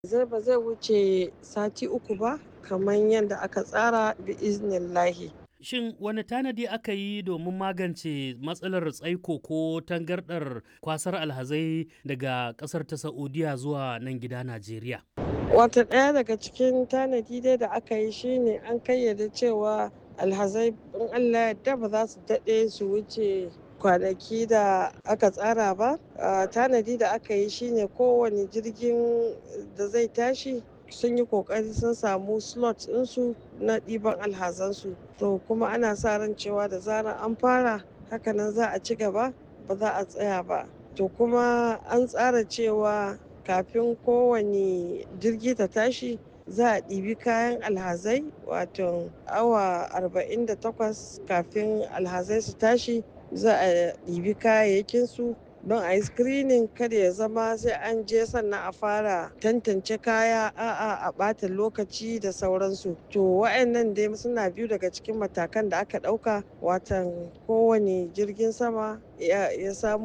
zai ba zai wuce sati uku ba kamar yadda aka tsara bi iznillahi. Shin wani tanadi aka yi domin magance matsalar tsaiko ko tangardar kwasar alhazai daga ƙasar ta Saudiya zuwa nan gida Najeriya? Wata ɗaya daga cikin tanadi dai da aka yi shine an kayyade cewa alhazai in Allah yadda ba za su daɗe su wuce kwanaki da aka tsara ba. Tanadi da aka yi shine kowane jirgin da zai tashi sun yi kokari sun samu slot ɗinsu na ɗiban alhazansu to kuma ana sa ran cewa da zarar an fara hakanan za a ci gaba ba za a tsaya ba to kuma an tsara cewa kafin kowane jirgi ta tashi za a ɗibi kayan alhazai wato awa 48 kafin alhazai su tashi za a ɗibi kayayyakinsu don a yi screening kada ya zama sai an je sannan a fara tantance kaya a'a a ɓata lokaci da sauransu to wa'annan dai suna biyu daga cikin matakan da aka ɗauka watan kowane jirgin sama ya samu